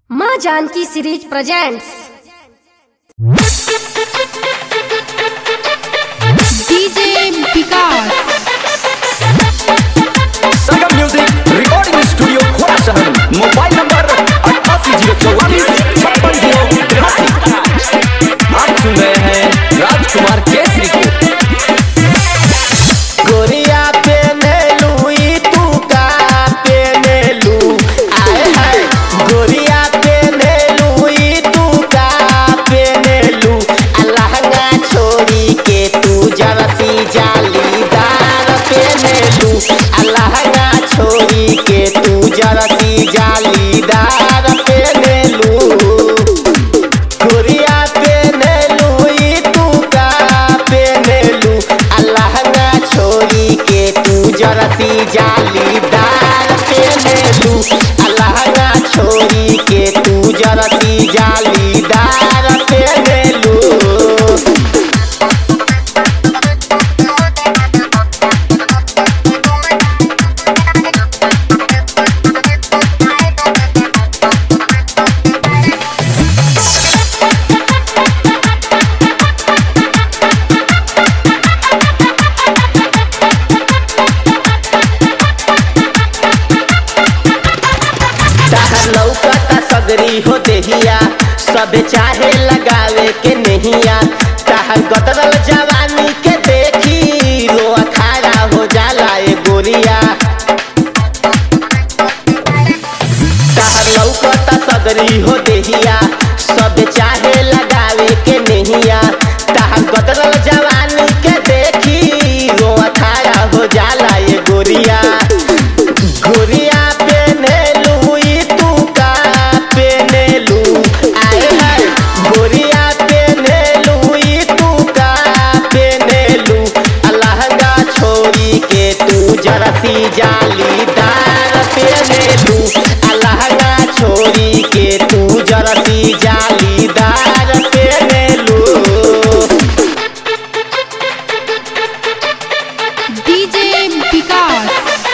माँ Janaki series presents DJ Vikas Sangam music recording studio Khora शहर mobile number अट्ठासी जीरो चौवालीस छप्पन जीरो तिरासी आप सुन रहे हैं राजकुमार केसरी को गोरिया पेने लुई तू का पेने लू आए हाय गोरिया पेने लुई तू का पेने लू अलहंगा छोड़ी के तू जरसी जालीदार पेने लू अलहंगा छोड़ी के तू जरसी जालीदार पेने लू गोरिया पेने लुई तू का पेने लू अलहंगा छोड़ी के तू जरसी जालीदार पेने लू अलहंगा छोड़ी के तू जरसी जालीदार पेने लू ताहर लौकता सगरी हो देहिया सब चाहे लगावे के नहिया ताहर गदरल जवानी के देखी रो अखाड़ा हो जाला ए गोरिया ताहर लौकता सगरी हो देहिया सब चाहे लगावे के नहिया ताहर गदरल जवानी के देखी रो अखाड़ा हो जाला ए गोरिया गोरिया पेने लुई तू का पेने लू आए हाय गोरिया पेने लुई तू का पेने लू अलहंगा छोड़ी के तू जरसी जालीदार पेने लू अलहंगा छोड़ी के तू जरसी जालीदार पेने लू डीजे विकास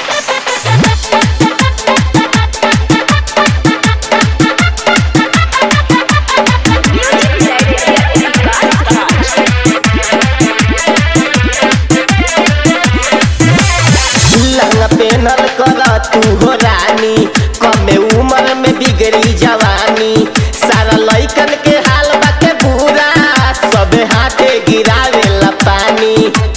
लहंगा पेनल कर तू हो रानी कमे उम्र में बिगड़ी जवानी सारा लइकन के हाल बाटे बुरा सब हाथे गिरावे ला पानी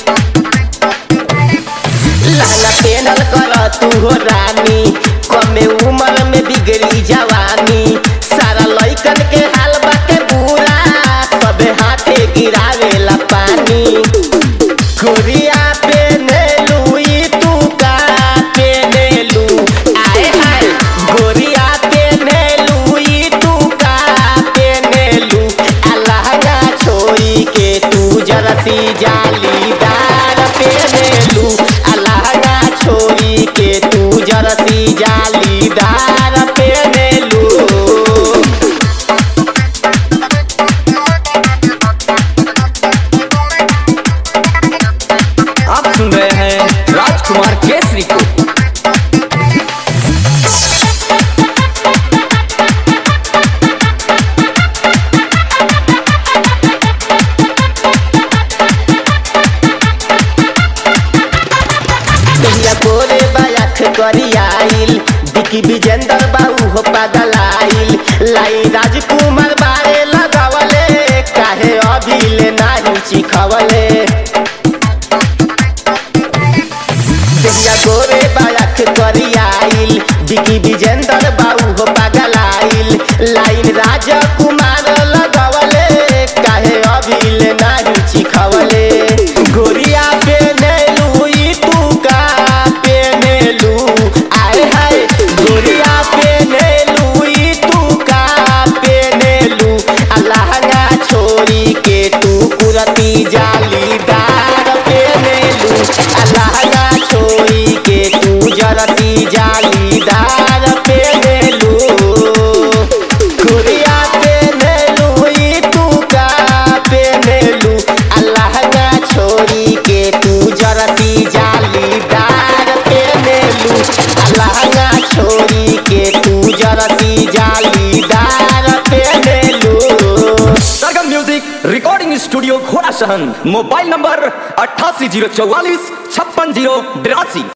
लहंगा पेनल कर तू हो रानी कमे उम्र में बिगड़ी जवानी सारा लइकन के हाल बाटे बुरा सब हाथे गिरावे ला पानी गोरिया पेने लुई तू का पेने लू आए हाय गोरिया पेने लुई तू का पेने लू अलहंगा छोड़ी के तू जरसी जालीदार पेने लू अलहंगा छोड़ी के तू जरसी जालीदार पेने लू आप सुन रहे हैं राजकुमार केसरी को दुनिया गोरे बायाख करियाइल बिकी विजेंद्र बाबू हो पागलाइल लाई राजकुमार बारे लगावले काहे अभी ले नाही चिखवले दुनिया गोरे बायाख करियाइल बिकी विजेंद्र बाबू हो पागलाइल लाइन राजकुमार लगवले काहे अभी ले नाही चिखवले गोरिया पेने लुई तू का पेने लू आए हाय गोरिया पेने लुई तू का पेने लू अलहंगा छोड़ी के तू कुरती जालीदार पेने लू अलहंगा छोड़ी के तू जरती जालीदार पेने लू गोरिया पेने स्टूडियो घोड़ा सहन मोबाइल नंबर अट्ठासी जीरो चौवालीस छप्पन जीरो बिरासी